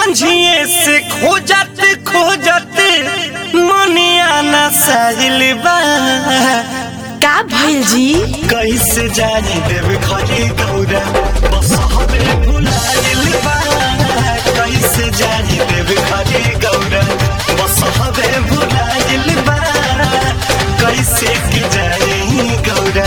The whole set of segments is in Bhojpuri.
संझिए से खोजत खोजत मनिया न साहिल बा का भइल जी कैसे जानी देव खरी गौरा बस हमें भुलाइल बा कैसे जानी देव खरी गौरा बस हमें भुलाइल बा कैसे की जानी गौरा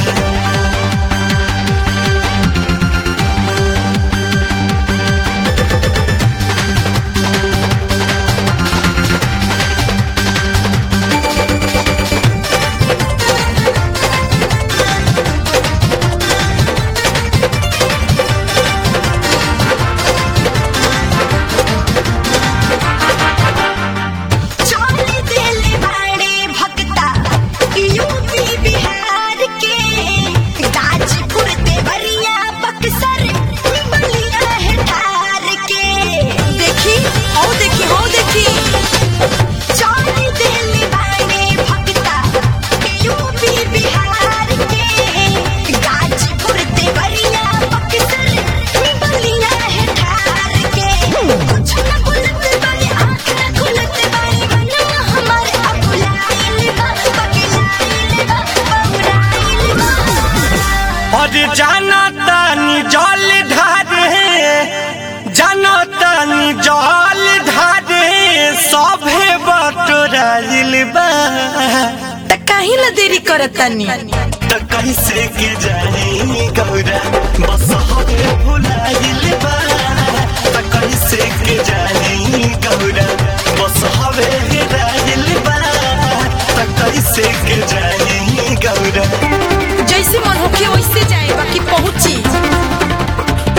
चोली दिल बाड़े भक्ता यूपी बिहार के गाजीपुर देवरिया बक्सर बलिया है ठार के देखी हो देखी हो देखी चोली दिल बाड़े भक्ता यूपी बिहार के गाजीपुर देवरिया बक्सर बलिया है ठार के कुछ न बोलत बाड़े आँख न खुलत बाड़े मनवा हमारे अकुलाइल बा बकिलाइल बा बौराइल बा और जाना तानी जल ढारे जाना तानी जल ढारे सभे बटोराइल बा त काहे ला देरी करत तनी त कैसे के जानी गौरा बस हमें भुलाइल बा त कैसे के जानी गौरा बस हमें हेराइल बा त कैसे के जानी गौरा जैसे मन होखे वैसे जाए बाकी पहुंची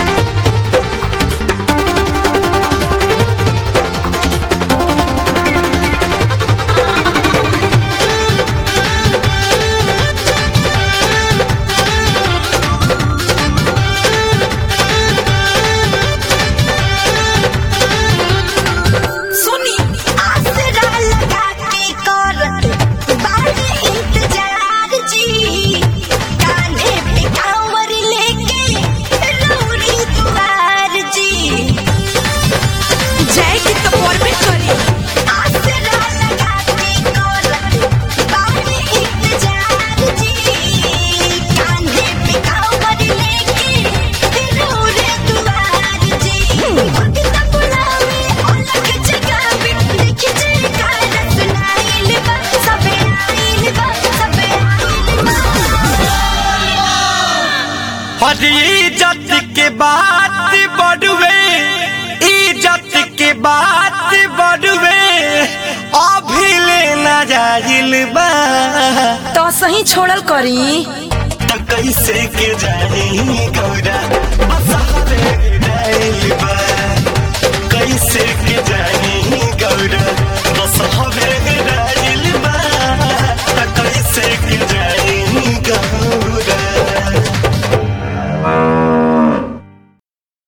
सुनी आसरा लगा के करत बाड़े इंतजार जी कान्हे पे कांवर लेके रौरी दुआर जी जाए की तो परबे करी आसरा लगा के करत बाड़े इंतजार जी कान्हे पे कांवर लेके रौरी दुआर जी भक्ता बुलावे अलग जगावे देखे जयकार सुनाइल बा सबे आइल बा सबे आइल बा हर इज्जत के बात बढ़वे इज्जत के बात बढ़वे अभी लेना जाइल बा तो सही छोड़ल करी त कैसे के जानी गौरा बस